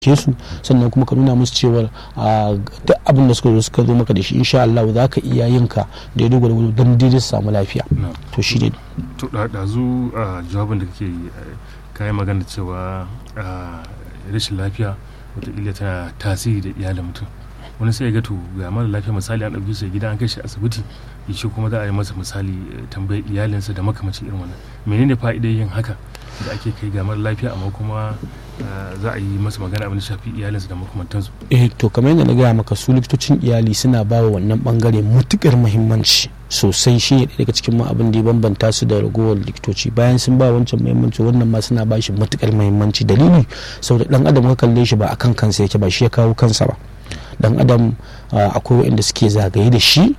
ke su sannan kuma ka nuna musu cewar duk abin da suka zo suka zo maka da shi insha Allah za ka iya yin ka da ya dogara don daidai su samu lafiya to shi ne to ɗazu a jawabin da kake kayan magana cewa rashin lafiya wataƙila tana tasiri da iyalin mutum wani sai ya ga to ga mara lafiya misali an ɗauki shi gida an kai shi asibiti ya ce kuma za a yi masa misali tambayar iyalinsa da makamacin irin wannan menene fa'idar yin haka da ake kai ga mara lafiya amma kuma za a yi masa magana abin da shafi iyalinsa da makamantansu eh to kamar yadda na gaya maka su likitocin iyali suna ba wa wannan bangare matukar muhimmanci sosai shi ne daga cikin ma abin da ya bambanta su da ragowar likitoci bayan sun ba wancan muhimmanci wannan ma suna ba shi matukar muhimmanci dalili saboda dan adam ka kalle shi ba akan kansa yake ba shi ya kawo kansa ba dan adam akwai waɗanda suke zagaye da shi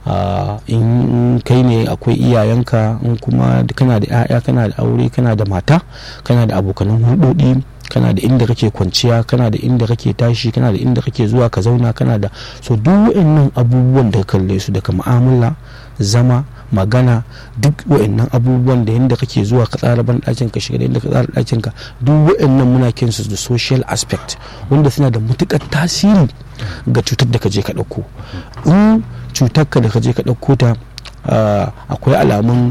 in kai ne akwai iyayenka in kuma kana da 'ya'ya kana da aure kana da mata kana da abokanan hulɗoɗi kana da inda kake kwanciya kana da inda kake tashi kana da inda kake zuwa ka zauna kana da so duk wa'annan abubuwan da ka kalle su daga mu'amala zama magana duk wa'annan abubuwan da yadda kake zuwa ka tsara ban ɗakin ka shiga da yadda ka tsara ɗakin ka duk wa'annan muna kinsu da social aspect wanda suna da matukar tasiri ga cutar da ka je ka ɗauko in cutar ka da ka je ka ɗauko ta akwai alamun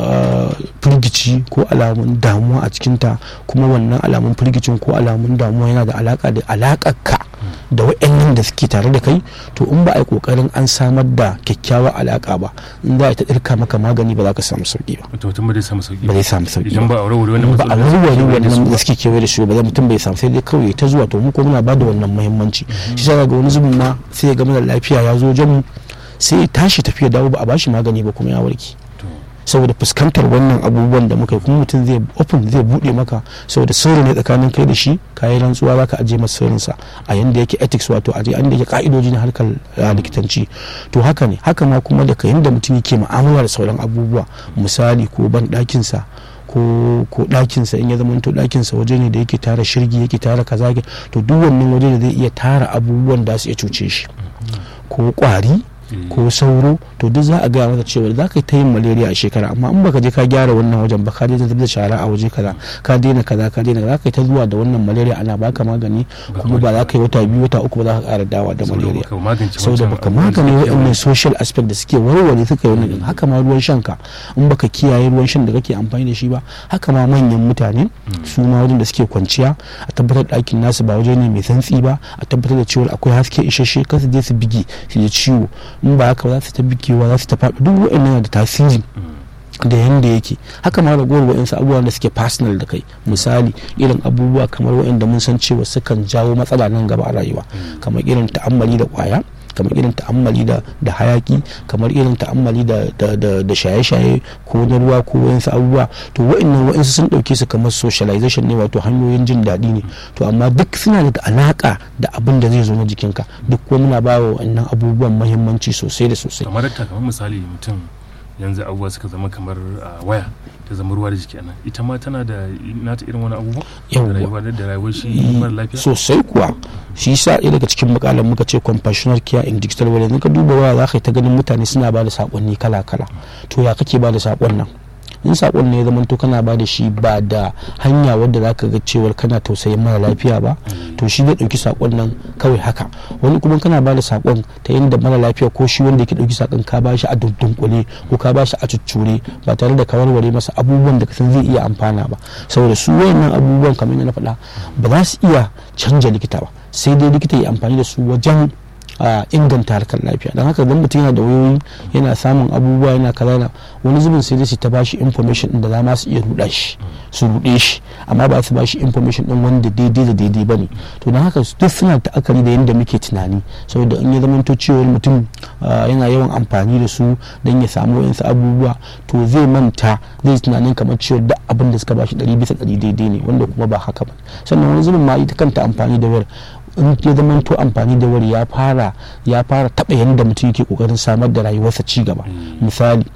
firgici ko alamun damuwa a cikinta kuma wannan alamun firgicin ko alamun damuwa yana da alaka da alakarka da wa'annan da suke tare da kai to in ba a yi kokarin an samar da kyakkyawar alaka ba in za a ta ɗirka maka magani ba za ka samu sauki ba to mutum ba zai samu sauki ba zai samu sauki idan ba a warware wannan ba a warware wannan da suke kewaye da su ba mutum bai samu sai dai kawai ta zuwa to mu ko muna ba da wannan muhimmanci shi sa ga wani zubin ma sai ya gama da lafiya ya zo wajen mu sai ya tashi tafiya dawo ba a bashi magani ba kuma ya warke saboda fuskantar wannan abubuwan da muka yi kuma mutum zai open zai bude maka saboda sirri ne tsakanin kai da shi kayan rantsuwa za ka aje masa sirrinsa a yanda yake ethics wato aje an da yake ka'idoji na harkar likitanci to haka ne haka ma kuma daga yanda mutum yake mu'amala da sauran abubuwa misali ko ban ɗakinsa ko ko ɗakinsa in ya zama to ɗakinsa waje ne da yake tara shirgi yake tara kaza to duk wannan waje da zai iya tara abubuwan da su iya cuce shi ko kwari ko sauro to duk za a gaya masa cewa za ka yi ta yin malaria a shekara amma in baka je ka gyara wannan wajen ba ka daina da shara a waje kaza ka daina kaza ka daina za ka yi ta zuwa da wannan malaria ana baka magani kuma ba za ka yi wata biyu wata uku ba za ka ƙara dawa da malaria saboda baka magani waɗannan social aspect da suke warware suka yi wannan haka ma ruwan shan ka in baka kiyaye ruwan shan da kake amfani da shi ba haka ma manyan mutane su ma wajen da suke kwanciya a tabbatar ɗakin nasu ba waje ne mai santsi ba a tabbatar da cewa akwai haske isasshe kar su je su bige su ji ciwo in ba haka za su ta bikewa za su ta faɗi duk wa'annan da tasiri da yanda yake haka ma ragowar wa'insu abubuwa da suke personal da kai misali irin abubuwa kamar wa'inda mun san cewa sukan jawo matsala nan gaba a rayuwa kamar irin ta'ammali da kwaya kamar irin ta'ammali da da hayaki kamar irin ta'ammali da da shaye-shaye ko na ruwa ko wayansu abubuwa to wa'annan wa'ansu sun dauke su kamar socialization ne wato hanyoyin jin daɗi ne to amma duk suna da alaka da abin da zai zo na jikinka duk kuma muna ba wa wannan abubuwan muhimmanci sosai da sosai kamar da kamar misali mutum yanzu abubuwa suka zama kamar waya ta zama ruwa da jiki anan ita ma tana da nata irin wani abubuwa yawwa da rayuwar shi mara lafiya sosai kuwa shi sa ɗaya daga cikin makalan muka ce compassionate care in digital world yanzu ka duba waya za ka yi ta ganin mutane suna ba da saƙonni kala kala to ya kake ba da saƙon nan in saƙon ne ya zama to kana ba da shi ba da hanya wadda za ka ga cewar kana tausayin mara lafiya ba to shi zai ɗauki saƙon nan kawai haka wani kuma kana ba da saƙon ta yadda mara lafiya ko shi wanda yake ɗauki saƙon ka ba shi a dundunkule ko ka ba shi a cuccure ba tare da ka warware masa abubuwan da kasan zai iya amfana ba saboda su wayannan abubuwan kamar yadda na faɗa ba za su iya canja likita ba sai dai likita ya amfani da su wajen a inganta harkar lafiya don haka don mutum yana da wayoyi yana samun abubuwa yana kaza wani zubin sai dai su ta bashi information din da za ma su iya ruɗa shi su ruɗe shi amma ba su bashi information din wanda daidai da daidai bane to don haka duk suna ta'akari da yadda muke tunani saboda in ya zama to cewa mutum yana yawan amfani da su don ya samu wayansu abubuwa to zai manta zai tunanin kamar cewa duk abin da suka bashi ɗari bisa ɗari daidai ne wanda kuma ba haka ba sannan wani zubin ma ita kanta amfani da wayar in ya zama to amfani da wari ya fara ya fara taɓa yadda mutum yake kokarin samar da rayuwarsa ci gaba misali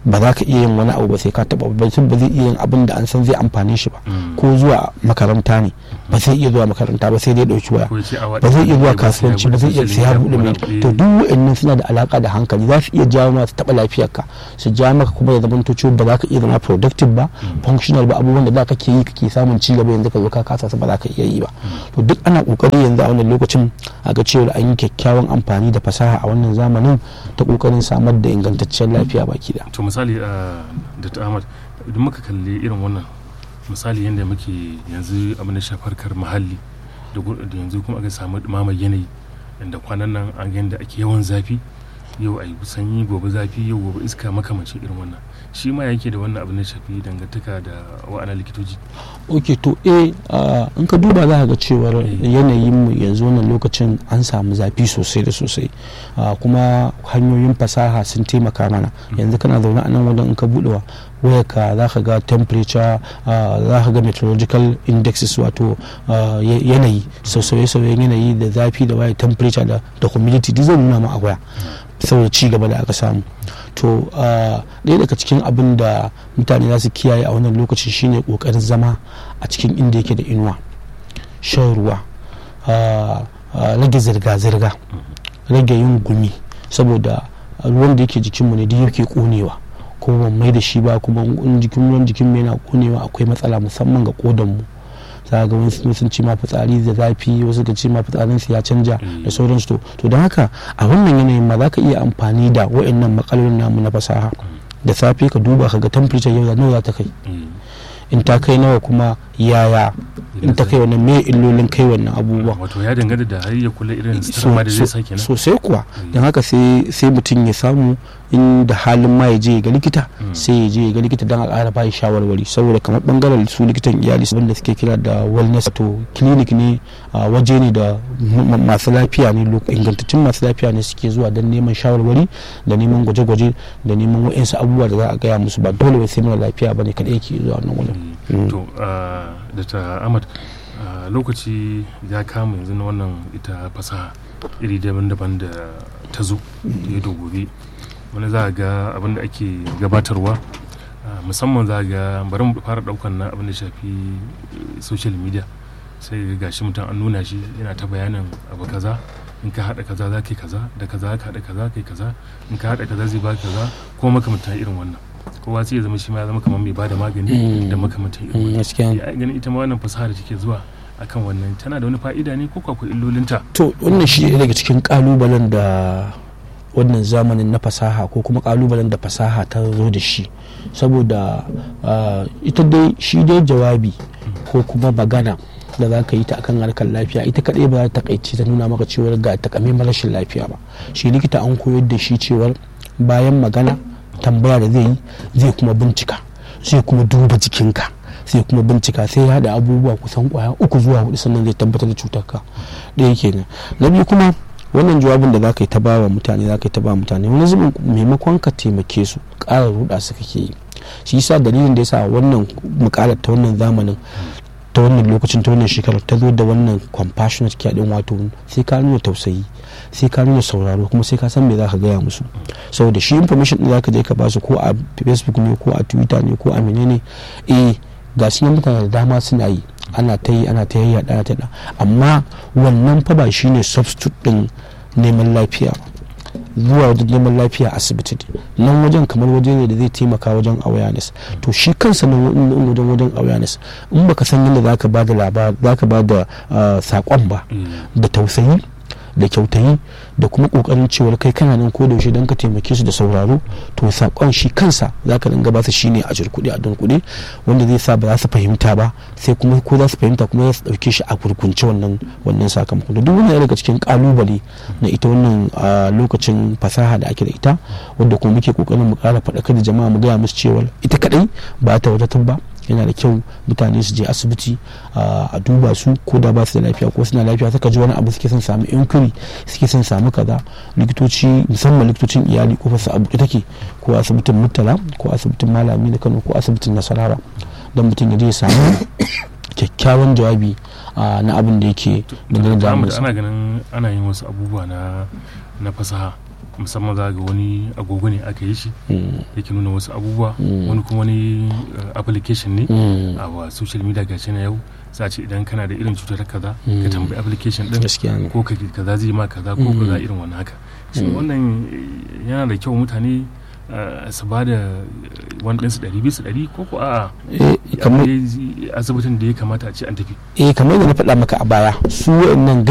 ba za ka iya yin wani abu ba sai ka taba ba ba zai iya yin abin da an san zai amfane shi ba ko zuwa makaranta ne ba zai iya zuwa makaranta ba sai dai dauki waya ba zai iya zuwa kasuwanci ba zai iya sai ya bude mai to duk wa'annan suna da alaka da hankali za su iya jawo ma su taba lafiyarka su ja maka kuma ya zama to cewa ba za ka iya zama productive ba functional ba abubuwan da da kake yi kake samun ci gaba yanzu ka zo ka kasa su ba za ka iya yi ba to duk ana kokari yanzu a wannan lokacin a ga cewa an yi kyakkyawan amfani da fasaha a wannan zamanin ta kokarin samar da ingantaccen lafiya baki da misali da ta ahmad idan muka kalli irin wannan misali yadda muke yanzu abin da shafarkar muhalli da yanzu kuma aka samu dumamar yanayi inda kwanan nan an ga yadda ake yawan zafi yau a yi sanyi gobe zafi yau gobe iska makamancin irin wannan shi ma yake da wannan abin da shafi dangantaka da wa'ana likitoci ok to eh in ka duba za ga cewar yanayin mu yanzu wannan lokacin an samu zafi sosai da sosai kuma hanyoyin fasaha sun taimaka mana yanzu kana zaune a nan wajen in ka buɗewa wayarka za ka ga temperature za ka ga meteorological indexes wato yanayi sauye-sauyen yanayi da zafi da waye temperature da humidity duk zai nuna ma a waya saboda ci gaba da aka samu to ɗaya daga cikin abin da mutane za su kiyaye a wannan lokaci shine ƙoƙarin zama a cikin inda yake da inuwa shan ruwa rage zirga-zirga rage yin gumi saboda ruwan da yake jikinmu ne duk yake ƙonewa ko ban mai da shi ba kuma in jikin ruwan jikin mu yana ƙonewa akwai matsala musamman ga ƙodanmu za ga wani sun ci ma fitsari da zafi wasu ga ci ma fitsarin su ya canja da sauransu to to don haka a wannan yanayin ma za ka iya amfani da wa'annan matsalolin namu na fasaha da safe ka duba ka ga temperature yau nawa za ta kai in ta kai nawa kuma yaya in ta kai wannan me illolin kai wannan abubuwa wato ya dangane da har ya kula irin sutura da zai sake nan sosai kuwa don haka sai mutum ya samu in da halin ma ya je ga likita sai ya je ga likita don a ƙara ba shawarwari saboda kamar bangaren su likitan iyali wanda suke kira da wellness to clinic ne waje ne da masu lafiya ne ingantattun masu lafiya ne suke zuwa don neman shawarwari da neman gwaje-gwaje da neman wa'insu abubuwa da za a gaya musu ba dole sai mara lafiya ba ne kaɗai ke zuwa wannan wurin. to da ta ahmad lokaci ya kama yanzu na wannan ita fasaha iri daban-daban da ta zo da ya gobe wani za a ga abin da ake gabatarwa musamman za a ga bari mu fara daukan na abin da shafi social media sai ga shi mutum an nuna shi yana ta bayanin abu kaza in ka haɗa kaza za ka kaza da kaza ka haɗa kaza ka kaza in ka haɗa kaza zai ba kaza ko makamantan irin wannan kowa sai ya zama shi ma ya zama kamar mai bada magani da makamantan irin wannan ya ganin ita ma wannan fasaha da take zuwa akan wannan tana da wani fa'ida ne ko akwai illolinta to wannan shi ne daga cikin kalubalen da wannan zamanin na fasaha ko kuma kalubalen da fasaha ta zo da shi saboda ita dai shi dai jawabi ko kuma magana da za ka yi ta akan harkar lafiya ita kaɗai ba za ta kaice ta nuna maka cewar ga takamaiman rashin lafiya ba shi likita an koyar da shi cewar bayan magana tambaya da zai yi zai kuma bincika zai kuma duba jikinka sai kuma bincika sai ya da abubuwa kusan kwaya uku zuwa hudu sannan zai tabbatar da cutar ka ɗaya kenan na biyu kuma wannan jawabin da za ka yi ta ba wa mutane za ka yi ta ba mutane wani zubin maimakon ka taimake su ƙara ruɗa su kake yi shi yasa dalilin da yasa wannan mukalar ta wannan zamanin ta wannan lokacin ta wannan shekarar ta zo da wannan compassionate care din wato sai ka nuna tausayi sai ka nuna sauraro kuma sai ka san me za ka gaya musu saboda shi information din za ka je ka ba su ko a facebook ne ko a twitter ne ko a menene eh ga su mutane da dama suna yi ana ta yi ana ta yi ana ta amma wannan fa ba shine substitute din neman lafiya zuwa wajen neman lafiya asibiti nan wajen kamar waje ne da zai taimaka wajen awareness to shi kansa nan wajen wajen awareness in baka san yadda zaka ba da labar zaka ba da sakon ba da tausayi da kyautayi da kuma kokarin cewar kai kana nan ko da yaushe don ka taimake su da sauraro to sakon shi kansa zaka dinga ba su shine a jirkuɗe a dunkuɗe wanda zai sa ba za su fahimta ba sai kuma ko za su fahimta kuma za su ɗauke shi a kurkunce wannan wannan sakamakon da duk wani daga cikin kalubale na ita wannan lokacin fasaha da ake da ita wanda kuma muke kokarin mu ƙara faɗakar da jama'a mu gaya musu cewar ita kadai ba ta wadatar ba yana da kyau mutane su je asibiti a duba su ko da ba su da lafiya ko suna lafiya suka ji wani abu suke son samu inquiry suke son samu kaza likitoci musamman likitocin iyali ko su abu take ko asibitin murtala ko asibitin malami na kano ko asibitin nasarawa don mutum ya je ya samu kyakkyawan jawabi na abin da yake da ana ganin ana yin wasu abubuwa na na fasaha musamman za ga wani agogo ne aka yi shi Mm. yake nuna wasu abubuwa Mm. wani kuma wani uh, application ne Mm. a wa social media gashi na yau za a ce idan kana da irin cutar kaza Mm. ka tambayi application din gaskiya ne ko ka kaza zai ma kaza ko Mm. kaza irin wannan haka shi Mm. wannan eh, yana da kyau mutane uh, su ba da eh, wani ɗinsu ɗari bisa ɗari ko ko a Eh, kamar asibitin da ya kamata a ce an tafi eh kamar da na faɗa maka a baya su waɗannan